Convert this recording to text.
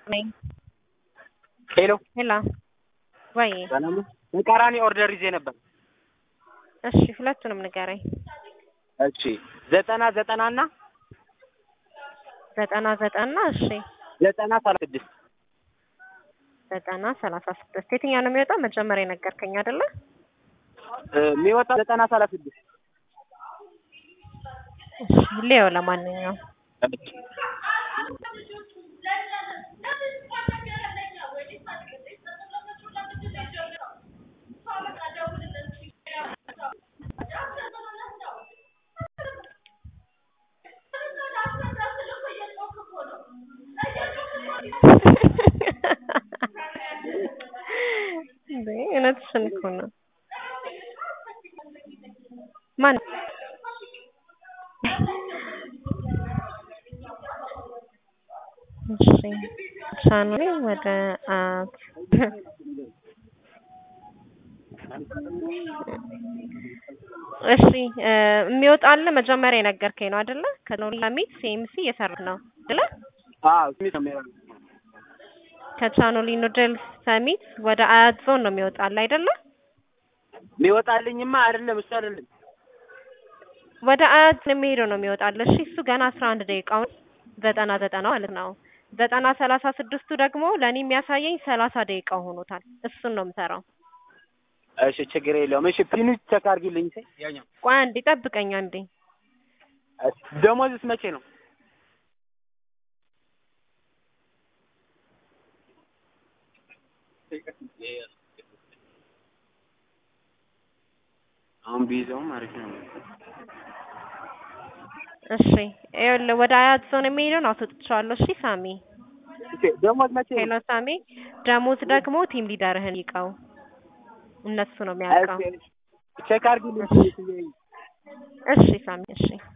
ነኝ። ሄሎ ሄላ ወይ ሰላም ነው? ተቃራኒ ኦርደር ይዤ ነበር። እሺ፣ ሁለቱንም ንገረኝ። እሺ ዘጠና ዘጠና እና ዘጠና ዘጠና እሺ፣ ዘጠና ሰላሳ ስድስት ዘጠና ሰላሳ ስድስት የትኛው ነው የሚወጣው? መጀመሪያ የነገርከኝ አይደለ? የሚወጣው ዘጠና ሰላሳ ስድስት እሺ፣ ሌው ለማንኛውም እንዴ እውነትሽን እኮ ነው። ማን እሺ ቻናሌ ወደ አት እሺ የሚወጣል መጀመሪያ የነገርከኝ ነው አይደለ? ከኖላሚት ሲኤምሲ እየሰራህ ነው አይደለ? አዎ ስሚት ነው የሚሆነው። ከቻኖሊ ኑድልስ ሰሚት ወደ አያት ዞን ነው የሚወጣል አይደለ? የሚወጣልኝማ አይደለም እሱ አይደለም ወደ አያት የሚሄደው ነው የሚወጣል። እሺ እሱ ገና አስራ አንድ ደቂቃውን ዘጠና ዘጠና ማለት ነው። ዘጠና ሰላሳ ስድስቱ ደግሞ ለእኔ የሚያሳየኝ ሰላሳ ደቂቃ ሆኖታል። እሱን ነው የምሰራው። እሺ ችግር የለውም። እሺ ፒኑ ቼክ አድርጊልኝ። ያኛው ቆይ አንዴ ጠብቀኝ አንዴ። ደሞዝስ መቼ ነው? አሁን ቢይዘውም አሪፍ ነው። እሺ ይኸውልህ ወደ አያት ዞን የሚሄደውን አስወጥቼዋለሁ። እሺ ሳሚ ደሞዝ መቼ ነው? ሄሎ ሳሚ፣ ደሞዝ ደግሞ ቲም ሊደርህን ይቀው እነሱ ነው የሚያውቀው። ቼክ አድርጊልኝ። እሺ ሳሚ እሺ